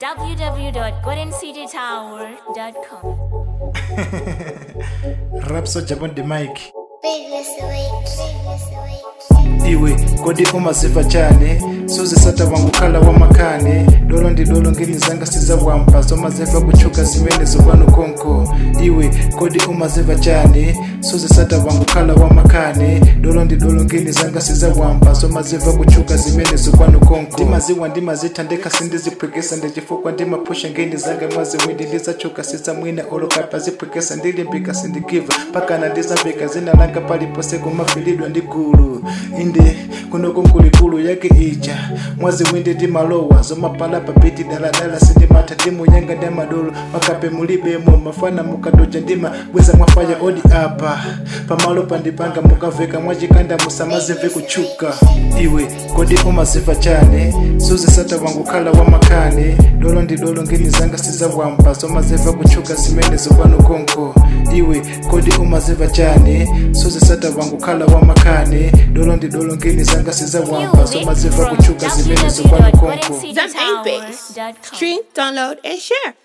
www.goldencitytower.com. rap soja on the mic Biggest awake, biggest awake. iwe kodi umaziva chane suzisata wangu khala wamakane dolo ndi dolo ngeni zanga sizawampa zomaziva kuchuka zimene zopano konko iwe kodi umaziva chane suzisata wangu khala wamakane dolo ndi dolo ngeni zanga sizawampa zomaziva kuchuka zimene zopano konko ndimaziwa ndimazitha ndekhasindiziphwekesa ndichifukwa ndimaphusha ngeni zanga mwaziwindi ndizachuka sizamwina olokapa ziphwekesa ndilimbika sindigiva pakana ndizambika zina langa palipose kumafilidwa ndi gulu inde kunoko nkulikulu yake ija mwaziwindi ndimalowa zomapalapa biti daladala sindimatha ndimuyanga ndamadolo makape mulibemo mafana mukadoja ndima bweza mwafaya odi apa pamalo pandipanga mukaveka mwachikanda musamazimve kuchuka iwe kodi umaziva chane suzisata wangu khala wamakane dolo ndi dolo ngeni zanga sizawampa zomaziva kuchuka zimene zopano konko iwe kodi umaziva chane suzisata wangu khala wamakane dolo ndi dolo ngeni zanga sizawampa Music zomaziva from kuchuka zimene zopano konko Zam 8 Base. www.goldencitytower.com. Stream, download, and share.